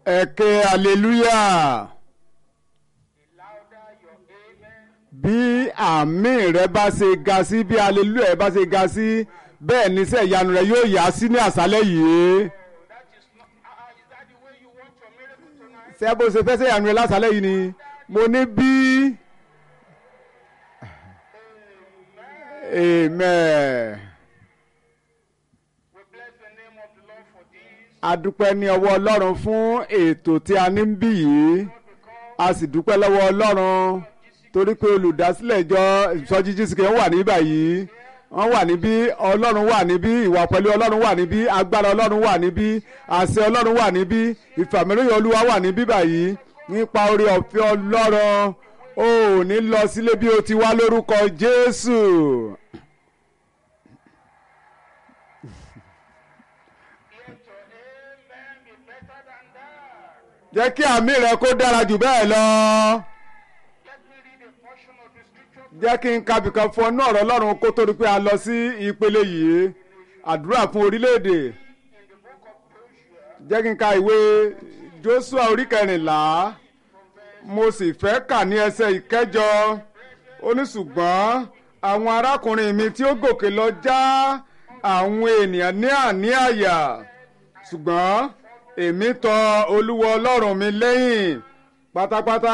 ẹ̀kẹ́ hallelujah bí àmì rẹ bá ṣe ga sí bí hallelujah rẹ bá ṣe ga sí bẹ́ẹ̀ ni iṣẹ́ ìyanu rẹ yóò yá sí ní àṣálẹ́ yìí ṣé bó ṣe fẹ́ ṣe ìyanu rẹ lásàálẹ́ yìí ni mo ní bí amen. a dúpẹ́ ní ọwọ́ ọlọ́run fún ètò tí a ní ń bí yìí a sì dúpẹ́ lọ́wọ́ ọlọ́run torí pé olùdásílẹ̀ ìjọ ìsọjí jísìkè wà ní báyìí wọ́n wà níbí ọlọ́run wà níbí ìwà pẹ̀lú ọlọ́run wà níbí agbára ọlọ́run wà níbí àṣẹ ọlọ́run wà níbí ìfàmìlóyè olúwa wà níbí báyìí nípa orí ọ̀fẹ́ ọlọ́run ó ní lọ sílé bí o ti wá lórúkọ jésù. jẹ́ kí àmì rẹ kó dára jù bẹ́ẹ̀ lọ. jẹ́ kí n kabìkan fún ọ̀nà ọ̀rọ̀ ọlọ́run kó tó di pé a lọ sí ìpele yìí àdúrà fún orílẹ̀-èdè. jẹ́ kí n ka ìwé Jóṣúà orí kẹrìnlá mo sì fẹ́ kà ní ẹsẹ̀ ìkẹjọ ó ní ṣùgbọ́n àwọn arákùnrin mi tí ó gòkè lọ já àwọn ènìyàn ní àní àyà ṣùgbọ́n èmi tọ olúwa ọlọ́run mi lẹ́yìn pátápátá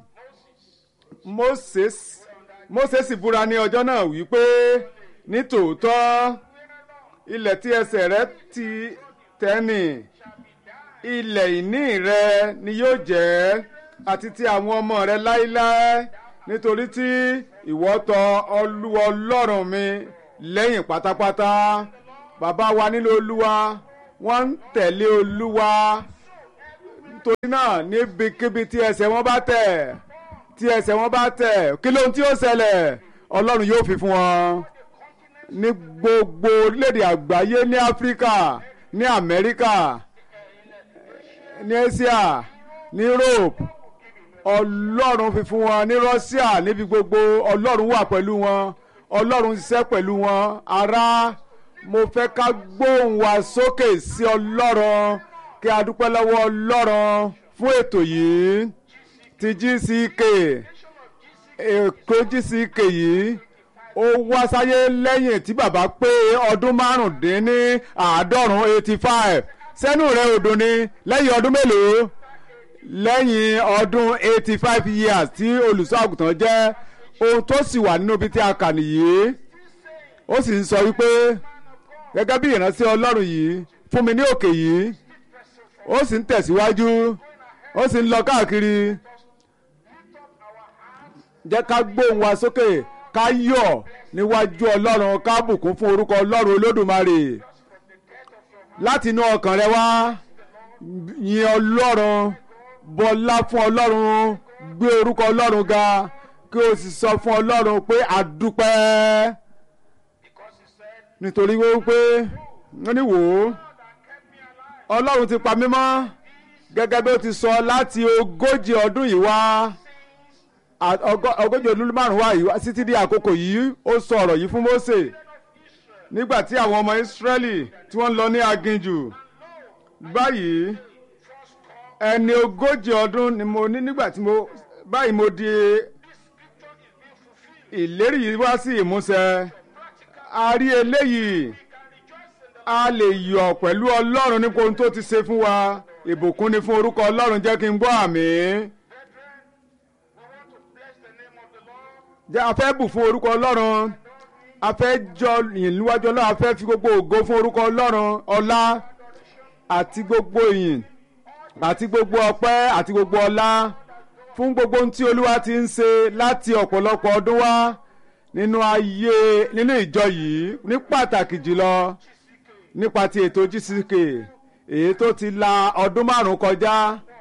Moses Moses sì búra ní ọjọ́ náà wípé ní tòótọ́ ilẹ̀ tí ẹsẹ̀ rẹ ti tẹ́nì ilẹ̀ ìní rẹ ni yóò jẹ́ àti ti àwọn ọmọ rẹ láéláé nítorí tí ìwọ tọ olúwa ọlọ́run mi lẹ́yìn pátápátá bàbá wa nílò olúwa wọ́n ń tẹ̀lé olúwa nítorí náà níbikíbi tí ẹsẹ̀ wọn bá tẹ̀ tí ẹsẹ̀ wọn bá tẹ̀ kí lóhun tí ó ṣẹlẹ̀ ọlọ́run yóò fi fún wọn ní gbogbo orílẹ̀-èdè àgbáyé ní áfíríkà ní amẹ́ríkà ní asia ní europe ọlọ́run fi fún wọn ní russia níbi gbogbo ọlọ́run wà pẹ̀lú wọn ọlọ́run ṣiṣẹ́ pẹ̀lú wọn ará mo fẹ́ ká gbóhùn wa sókè sí ọlọ́run kí a dúpẹ́ lọ́wọ́ ọlọ́run fún ètò yìí ti GCK èkó GCK yìí ó wá sáyé lẹ́yìn tí bàbá pé ọdún márùndínní àádọ́rùn eighty five sẹ́nu rẹ̀ odò ni lẹ́yìn ọdún mélòó lẹ́yìn ọdún eighty five years tí olùṣọ́ àgùntàn jẹ́ ohun tó sì wà nínú ibi tí a kà nìyí ó sì ń sọ wípé gẹ́gẹ́ bí ìránṣẹ́ ọlọ́run yìí fún mi ní òkè yìí ó sì ń tẹ̀síwájú ó sì ń lọ káàkiri jẹ́ ká gbóhùn wa sókè ká yọ̀ níwájú ọlọ́run ká bùkún fún orúkọ ọlọ́run olódùmarè láti inú ọkàn rẹ wá yin ọlọ́run bọlá fún ọlọ́run gbé orúkọ ọlọ́run ga kí o sì sọ fún ọlọ́run pé àdúpẹ́ nítorí wípé wọ́n ní wò ó ọlọ́run ti pa mí mọ́ gẹ́gẹ́ bí ó ti sọ láti ogójì ọdún yìí wá ogójì ọdún márùn-ún wá yìí wá títí di àkókò yìí ó sọ ọ̀rọ̀ yìí fún Mósè nígbà tí àwọn ọmọ Ísírẹ́lì tí wọ́n lọ ní aginjù báyìí ẹni ogójì ọdún ni mo ní nígbà tí mo báyìí mo di ìlérí yìí wá sí ìmúṣẹ a rí eléyìí a lè yọ̀ pẹ̀lú ọlọ́run nípa ohun tó ti ṣe fún wa ìbùkún ni fún orúkọ ọlọ́run jẹ́ kí n gbọ́ àmín. jẹ́ a fẹ́ bù fún orúkọ ọlọ́run a fẹ́ jọ yìn níwájú ọlọ́run a fẹ́ fi gbogbo ògo fún orúkọ ọlọ́run ọlá àti gbogbo ìyìn àti gbogbo ọpẹ́ àti gbogbo ọlá fún gbogbo ohun tí olúwa ti ń ṣe láti ọ̀pọ̀lọpọ̀ ọdún wá nínú ayé nínú ìjọ yìí ní pàtàkì jùlọ nípa ti ètò GCK èyí tó ti la ọdún márùn kọjá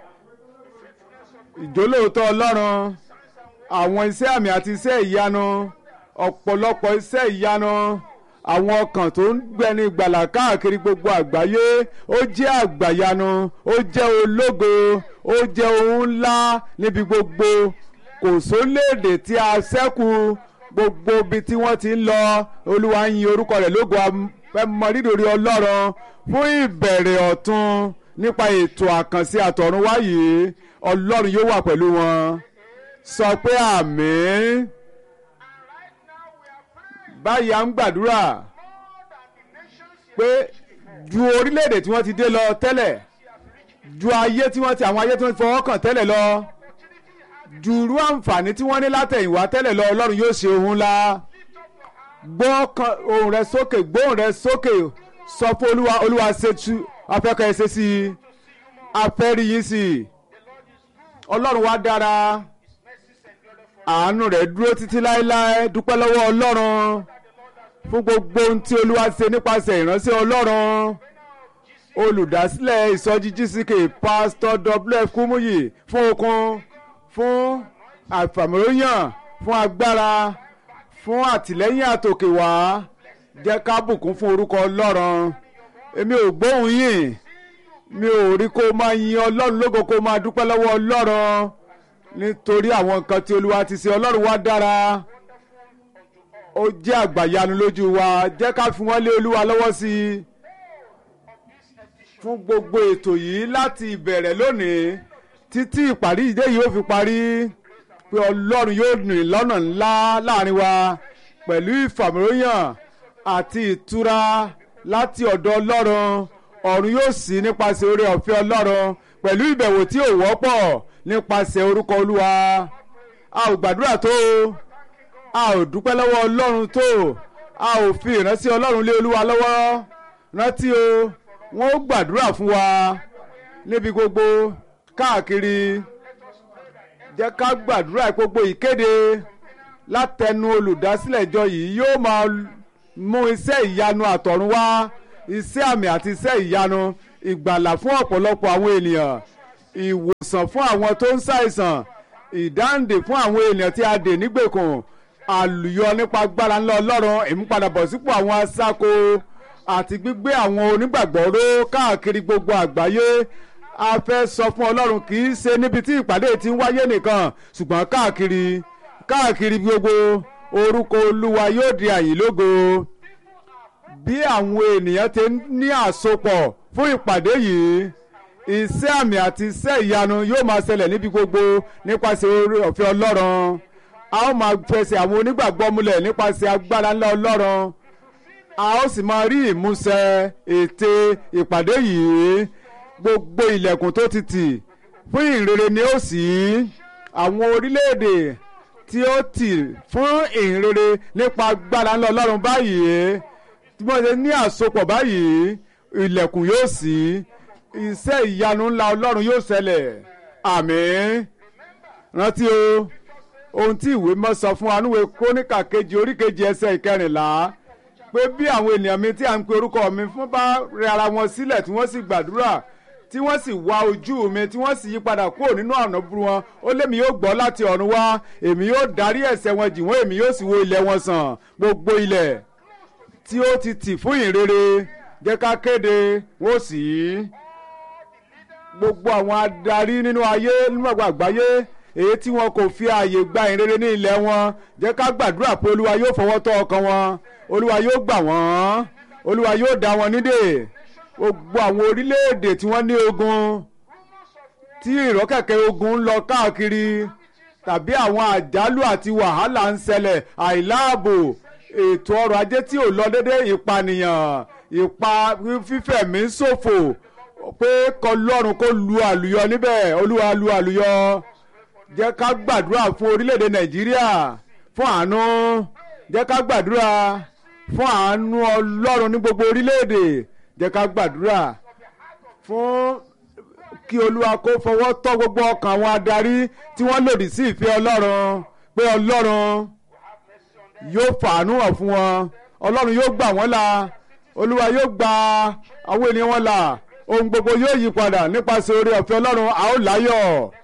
ìjólóòótọ́ ọlọ́run àwọn iṣẹ́ àmì àti iṣẹ́ ìyanu ọ̀pọ̀lọpọ̀ iṣẹ́ ìyanu àwọn ọkàn tó ń gbẹni gbàlà káàkiri gbogbo àgbáyé ó jẹ́ àgbàyanu ó jẹ́ ológo ó jẹ́ ohun ńlá níbi gbogbo kò sóléèdè tí a ṣẹ́kù gbogbo ibi tí wọ́n ti ń lọ olúwa ń yin orúkọ rẹ̀ lógo fẹ́ mọ rírì ọlọ́run fún ìbẹ̀rẹ̀ ọ̀tun nípa ètò àkànṣe àtọ̀runwá yìí ọlọ́run yóò wà pẹ̀lú wọn sọ pé àmín báyìí à ń gbàdúrà pé ju orílẹ̀-èdè tí wọ́n ti dé lọ tẹ́lẹ̀ ju ayé tí wọ́n ti àwọn ayé tí wọ́n ti fọwọ́ kàn tẹ́lẹ̀ lọ ju irú àǹfààní tí wọ́n ní látẹ̀yìnwá tẹ́lẹ̀ lọ ọlọ́run yóò ṣe ohun ńlá gbọ́ ohùn rẹ sókè gbóhùn rẹ sókè sọ fún olúwa olúwa ṣètú afẹ́kọ̀ ẹ̀ ṣe sí i afẹ́rí yín sí i ọlọ́run wa dára àánú rẹ̀ dúró títí láéláé dúpẹ́ lọ́wọ́ ọlọ́run fún gbogbo ohun tí olúwa ṣe nípasẹ̀ ìránṣẹ́ ọlọ́run olùdásílẹ̀ ìsọjí gck pásítọ̀ wf kúmúyì fún okun fún àfàmìlóyàn fún agbára fún àtìlẹ́yìn àtòkè wá jẹ́ ká bùkún fún orúkọ ọlọ́run èmi ò gbóhùn yín mi ò rí kó máa yin ọlọ́run lógo kó máa dúpẹ́ lọ́wọ́ ọlọ́run nítorí àwọn nǹkan tí olúwa ti ṣe ọlọ́run wá dára ó jẹ́ àgbàyanu lójú wa jẹ́ ká fi wọ́n lé olúwa lọ́wọ́ sí i fún gbogbo ètò yìí láti ìbẹ̀rẹ̀ lónìí títí ìparí ìdé yìí ó fi parí pé ọlọ́run yóò rìn lọ́nà ńlá láàrin wa pẹ̀lú ìfàmìlóyàn àti ìtura láti ọ̀dọ̀ ọlọ́run ọ̀run yóò ṣí nípasẹ̀ oore ọ̀fẹ́ ọlọ́run pẹ̀lú ìbẹ̀wò tí ò wọ́pọ̀ nípasẹ̀ orúkọ olúwa a ò gbàdúrà tó a ò dúpẹ́ lọ́wọ́ ọlọ́run tó a ò fi ìrántí ọlọ́run lé olúwa lọ́wọ́ rántí o wọ́n ó gbàdúrà fún wa níbi gbogbo káàkiri jẹ́ ká gbàdúrà gbogbo ìkéde látẹnu olùdásílẹ̀ ìjọ yìí yóò máa mú iṣẹ́ ìyanu àtọ̀run wá iṣẹ́ àmì àti iṣẹ́ ìyanu ìgbàlà fún ọ̀pọ̀lọpọ̀ àwọn ènìyàn ìwòsàn fún àwọn tó ń ṣàìsàn ìdáǹdè fún àwọn ènìyàn tí a dè nígbèkùn àlùyọ nípa agbára ńlá ọlọ́run ìmúpadàbọ̀sípò àwọn aṣáko àti gbígbé àwọn onígbàgbọ́ ró káàkiri gbogbo àgbáyé a fẹ́ sọ fún ọlọ́run kì í ṣe níbi tí ìpàdé ti ń wáyé nìkan ṣùgbọ́n káàkiri káàkiri gbogbo orúkọ olúwa yóò di àyìnlógo bí àwọn ènìyàn ti ní àsopọ̀ fún ìpàdé yìí iṣẹ́ àmì àti iṣẹ́ ìyanu yóò máa ṣẹlẹ̀ níbi gbogbo nípasẹ̀ oore ọ̀fẹ́ ọlọ́run a ó máa fẹsẹ̀ àwọn onígbàgbọ́ múlẹ̀ nípasẹ̀ agbára ńlá ọlọ́run a ó sì máa rí ìmúṣẹ ète ìpàdé yìí gbogbo ilẹ̀kùn tó ti tì fún ìrere ni ó ṣí àwọn orílẹ̀-èdè tí ó tì fún ìrere nípa agbára ńlá ọlọ́run báyìí tí wọ́n ṣe ní àsopọ̀ báyìí ilẹ̀kùn yóò ṣí iṣẹ́ ìyanu ńlá ọlọ́run yóò ṣẹlẹ̀ àmín rántí o ohun tí ìwé mọ́ sọ fún anúwe kóníkà kejì orí kejì ẹsẹ̀ ìkẹrìnlá pé bí àwọn ènìyàn mi tí à ń pe orúkọ mi fún bá rẹ ara wọn sílẹ̀ tí wọ́n sì gbàdúrà tí wọ́n sì wá ojú mi tí wọ́n sì yí padà kúrò nínú ọ̀nà burú wọn ó lémi yóò gbọ́ láti ọ̀run wá èmi yóò darí ẹ̀ṣẹ̀ wọn jì wọ́n èmi yóò sì wo ilẹ̀ wọn sàn gbogbo ilẹ̀ tí ó ti tì fún ìrere jẹ́ ká kéde wọ́n sì í gbogbo àwọn adarí nínú ayé nínú àgbà àgbáyé èyí tí wọn kò fi ààyè gba ìrere ní ilẹ̀ wọn jẹ́ ká gbàdúrà pé olúwa yóò fọwọ́ tọ́ ọkàn wọn olúwa yóò gbà wọ́n olúwa yóò dá wọn nídè gbogbo àwọn orílẹ̀-èdè tí wọ́n ní ogun tí ìrọ́kẹ̀kẹ̀ ogun ń lọ káàkiri tàbí àwọn àjálù àti wàhálà ń ṣẹlẹ̀ àìláàbò ètò ọrọ̀ ajé tí ò lọ dédé ìpànìyàn ìpa fífẹ̀mí ṣòfò pé kọlọ́run kó lu àlùyọ níbẹ̀ olúwa lu àlùyọ jẹ́ ká gbàdúrà fún orílẹ̀-èdè nàìjíríà fún àánú jẹ́ ká gbàdúrà fún àánú ọlọ́run ní gbogbo orílẹ̀-èdè jẹ́ ká gbàdúrà fún kí olúwa kó fọwọ́ tọ́ gbogbo ọkàn àwọn adarí tí wọ́n lòdì sí ìfẹ́ ọlọ́run pé ọlọ́run yóò fàánú hàn fún wọn ọlọ́run yóò gbà wọ́n là olúwa yóò gba àwọn ènìyàn wọn là ohun gbogbo yóò yí padà nípasẹ̀ oore ọ̀fẹ́ ọlọ́run a ó láyọ̀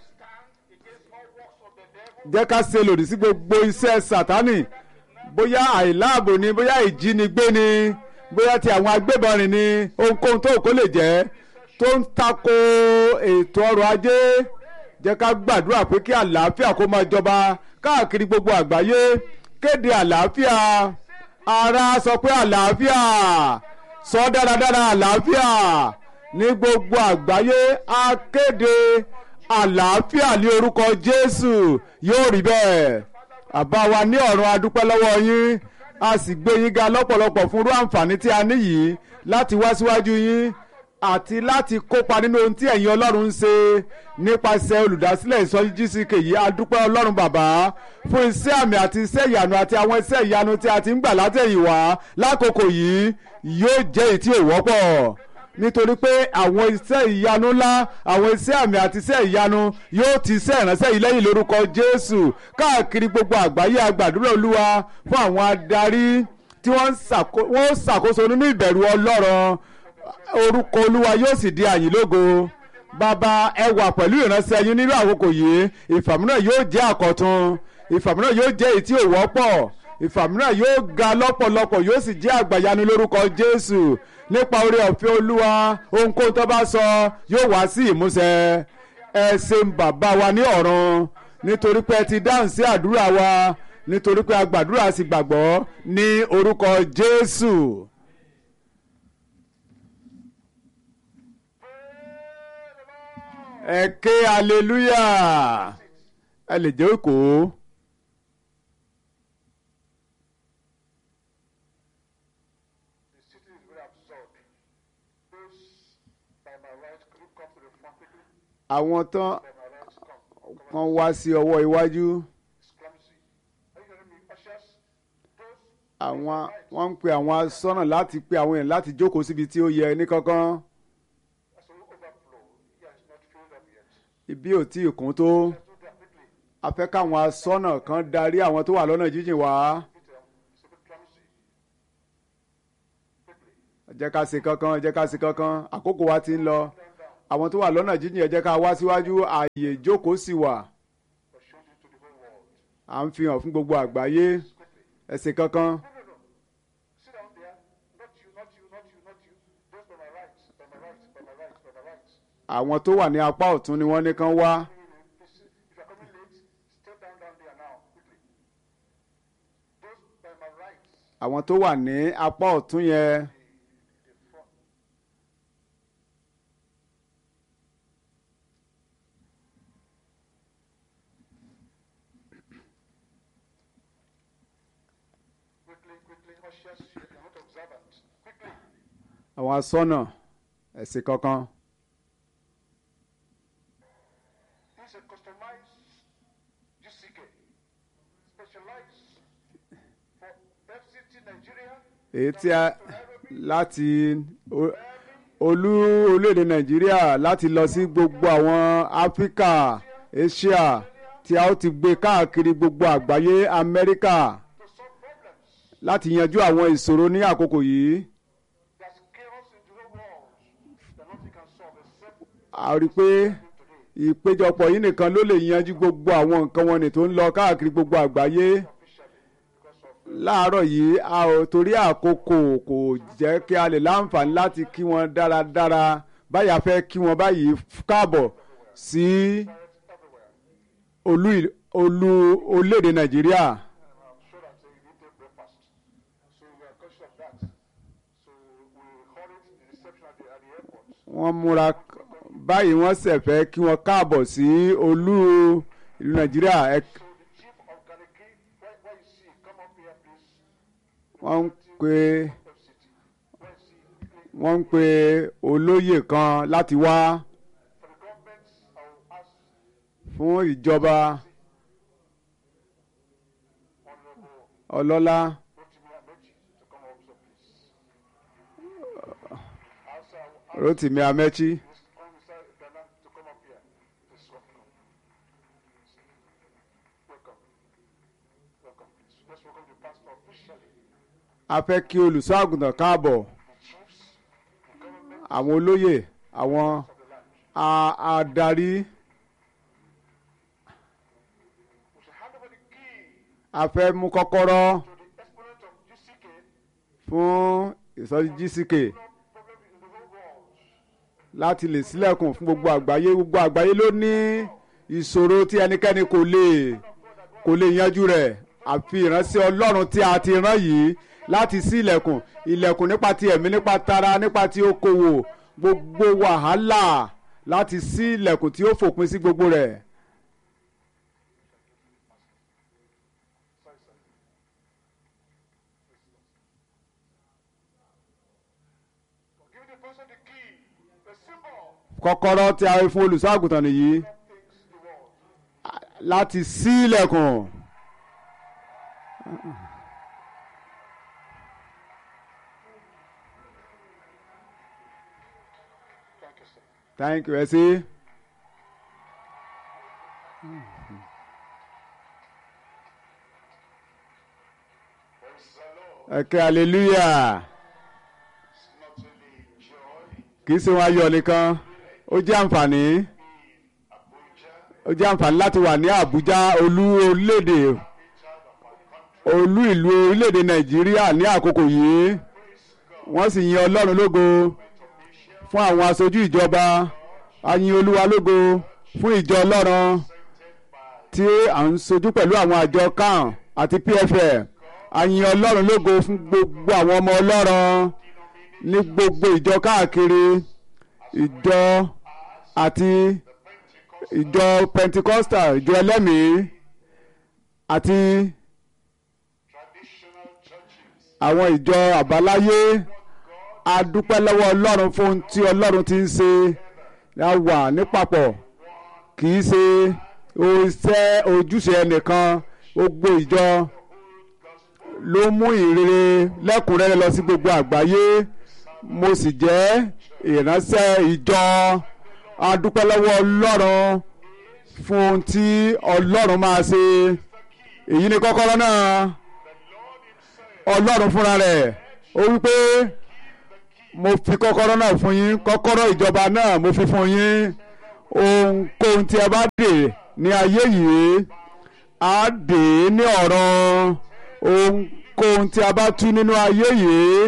jẹ́ ká ṣe lòdì sí gbogbo iṣẹ́ sátánì bóyá àìláàbò ni bóyá ìjínigbé ni bóyá ti àwọn agbébọn rìn ni ohunkóhun tó kó lè jẹ́ tó ń tako ètò ọrọ̀ ajé jẹ́ ká gbàdúrà pé kí àlàáfíà kó máa jọba káàkiri gbogbo àgbáyé kéde àlàáfíà ara sọ pé àlàáfíà sọ dáradára àlàáfíà ní gbogbo àgbáyé á kéde àlàáfíà ní orúkọ Jésù yóò rí bẹ́ẹ̀ àbá wa ní ọ̀run adúpẹ́ lọ́wọ́ yín a sì gbé yín ga lọ́pọ̀lọpọ̀ fún irú àǹfààní tí a ní yìí láti wá síwájú yín àti láti kópa nínú ohun tí ẹ̀yin Ọlọ́run ń ṣe nípasẹ̀ olùdásílẹ̀ ìsọjí GCK yìí a dúpẹ́ Ọlọ́run bàbá fún iṣẹ́ àmì àti iṣẹ́ ìyanu àti àwọn iṣẹ́ ìyanu tí a ti ń gbà látẹ̀yìnwá lákòókò yìí yóò jẹ́ èyí tí ò wọ́pọ̀ nítorí pé àwọn iṣẹ́ ìyanu ńlá àwọn iṣẹ́ àmì àti iṣẹ́ ìyanu yóò ti iṣẹ́ ìránṣẹ́ yìí lẹ́yìn lórúkọ Jésù káàkiri gbogbo àgbáyé agbàdúrà Olúwa fún àwọn adarí tí wọ́n ń ṣàkóso nínú ìbẹ̀rù Ọlọ́run orúkọ Olúwa yóò sì di àyìn lógo bàbá ẹ wà pẹ̀lú ìránṣẹ́ yín nínú àkókò yìí ìfàmúnà yóò jẹ́ àkọ́tun ìfàmúnà yóò jẹ́ èyí tí ò wọ́pọ̀ ìfàmúnà yóò ga lọ́pọ̀lọpọ̀ yóò sì jẹ́ àgbàyanu lórúkọ Jésù nípa oore ọ̀fẹ́ Olúwa ohunkóhun tó bá sọ yóò wá sí ìmúṣẹ ẹ ṣeun bàbá wa ní ọ̀run nítorí pé ẹ ti dáhùn sí àdúrà wa nítorí pé a gbàdúrà sí gbàgbọ́ ní orúkọ Jésù. ẹ ké hallelujah ẹ lè jẹ́ òkò. àwọn tán kan wá sí ọwọ́ iwájú àwọn wọ́n ń pe àwọn asọ́nà láti pe àwọn èèyàn láti jókòó síbi tí ó yẹ ní kankan ibi ò tí ì kún tó a fẹ́ káwọn asọ́nà kan darí àwọn tó wà lọ́nà jíjìn wá jẹ́ ká ṣe kankan jẹ́ ká ṣe kankan àkókò wa ti ń lọ àwọn tó wà lọ́nà jíjìn ẹ jẹ́ ká wá síwájú ààyè ìjókòó sì wà à ń fi hàn fún gbogbo àgbáyé ẹ ṣe kankan. àwọn tó wà ní apá ọ̀tún ni wọ́n ní kán wá. àwọn tó wà ní apá ọ̀tún yẹn. àwọn asọ́nà ẹ̀sìn kankan. èyí tí a láti olú orílẹ̀-èdè nàìjíríà láti lọ sí gbogbo àwọn áfíríkà asia tí a ó ti gbé káàkiri gbogbo àgbáyé amẹ́ríkà láti yanjú àwọn ìṣòro ní àkókò yìí. a rí i pé ìpéjọpọ̀ yìí nìkan ló lè yanjú gbogbo àwọn nǹkan wọn ni tó ń lọ káàkiri gbogbo àgbáyé láàárọ̀ yìí a ò torí àkókò kò jẹ́ kí a lè láǹfààní láti kí wọn dáradára báyà fẹ́ kí wọn báyìí káàbọ̀ sí olú olú orílẹ̀-èdè nàìjíríà. wọ́n múra báyìí wọ́n ṣẹ̀ fẹ́ kí wọ́n káàbọ̀ sí olú ìlú nàìjíríà. wọ́n ń pe wọ́n ń pe olóyè kan láti wá fún ìjọba ọlọ́lá. Rotimi Amechi. a fẹ́ kí olùṣọ́ àgùntàn káàbọ̀ àwọn olóyè àwọn adarí a fẹ́ mú kọ́kọ́rọ́ fún ìsọjí GCK láti lè ṣílẹ̀kùn fún gbogbo àgbáyé gbogbo àgbáyé ló ní ìṣòro tí ẹnikẹ́ni kò lè kò lè yanjú rẹ̀ àfi ìránṣẹ́ Ọlọ́run tí a ti rán yìí láti ṣí ilẹ̀kùn ilẹ̀kùn nípa ti ẹ̀mí nípa tara nípa ti okòwò gbogbo wàhálà láti ṣí ilẹ̀kùn tí ó fòpin sí gbogbo rẹ̀. Give the person the key, the symbol kọ́kọ́rọ́ tí a fún olùṣọ́ àgùntàn nìyí things the world. láti ṣí ilẹ̀kùn. Thank you, sir. thank you ẹ sí. Praise the Lord. ẹ kẹ́ hallelujah It's not only joy kì í ṣe wọn ayọ̀ nìkan ó jẹ́ àǹfààní in Abuja, ó jẹ́ àǹfààní láti wà ní Àbújá olú orílẹ̀-èdè capital of our country. olú ìlú orílẹ̀-èdè Nàìjíríà ní àkókò yìí wọ́n sì yin Ọlọ́run lógo fún àwọn aṣojú ìjọba a yin Olúwa lógo fún ìjọ Ọlọ́run tí à ń sojú pẹ̀lú àwọn àjọ CAN àti PFL a yin Ọlọ́run lógo fún gbogbo àwọn ọmọ Ọlọ́run ní gbogbo ìjọ káàkiri ìjọ àti ìjọ Pentecostal ìjọ ẹlẹ́mìí àti Traditional churches. àwọn ìjọ àbáláyé a dúpẹ́ lọ́wọ́ Ọlọ́run fún ohun tí Ọlọ́run ti ń ṣe a wà nípapọ̀ kì í ṣe iṣẹ́ ojúṣe ẹnìkan gbogbo ìjọ ló mú ìrere lẹ́kùnrẹ́rẹ́ lọ sí gbogbo àgbáyé mo sì jẹ́ ìránṣẹ́ ìjọ a dúpẹ́ lọ́wọ́ Ọlọ́run fún ohun tí Ọlọ́run máa ṣe èyí ni kọ́kọ́rọ́ náà ọlọ́run fúnra rẹ̀ ó wí pé mo fi kọ́kọ́rọ́ náà fún yín kọ́kọ́rọ́ ìjọba náà mo fi fún yín ohunkóhun tí ẹ bá dè ní ayé yìí á dè é ní ọ̀run ohunkóhun tí a bá tú nínú ayé yìí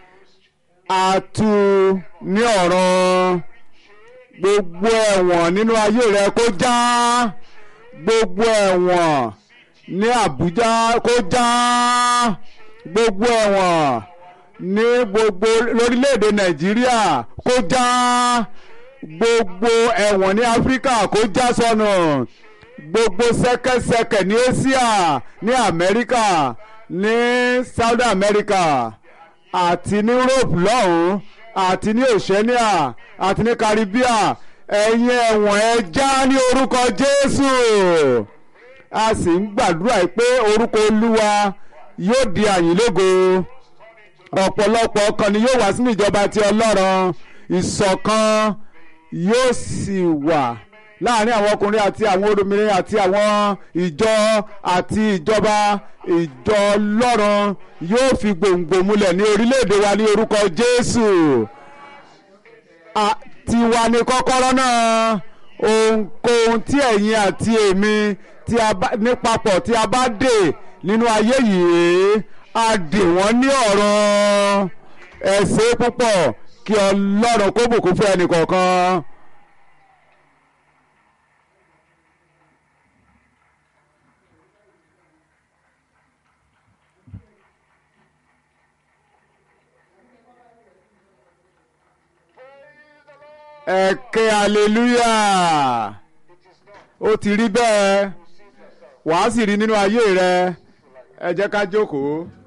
á tú ní ọ̀run gbogbo ẹ̀wọ̀n nínú ayé rẹ kó já gbogbo ẹ̀wọ̀n ní Àbújá kó já gbogbo ẹ̀wọ̀n ní gbogbo lórílẹ̀‐èdè Nàìjíríà kó já gbogbo ẹ̀wọ̀n ní Áfíríkà kó já sọnù gbogbo ṣẹ̀kẹ̀ṣẹ̀kẹ̀ ní Asia ní Amẹ́ríkà ní South America àti ní Europe lọ́hùn-ún àti ní Oceania àti ní Caribbean ẹ̀yin ẹ̀wọ̀n ẹ já ní orúkọ Jésù a sì ń gbàdúrà yìí pé orúkọ Olúwa yóò di àyìnlógo ọ̀pọ̀lọpọ̀ ọkàn ni yóò wá sínú ìjọba ti Ọlọ́run ìṣọ̀kan yóò sì wà láàrin àwọn ọkùnrin àti àwọn obìnrin àti àwọn ìjọ àti ìjọba ìjọ Ọlọ́run yóò fi gbòǹgbò múlẹ̀ ní orílẹ̀-èdè wa ní orúkọ Jésù A- tiwa ni kọ́kọ́rọ́ náà ohunkóhun tí ẹ̀yin àti èmi tí a bá nípapọ̀ tí a bá dè nínú ayé yìí a dè wọ́n ní ọ̀run ẹ ṣé púpọ̀ kí Ọlọ́run kó bùkún fún ẹnì kọ̀ọ̀kan. ẹ ké hallelujah ó ti rí bẹ́ẹ̀ wàá sì rí nínú ayé rẹ ẹ jẹ́ ká jókòó.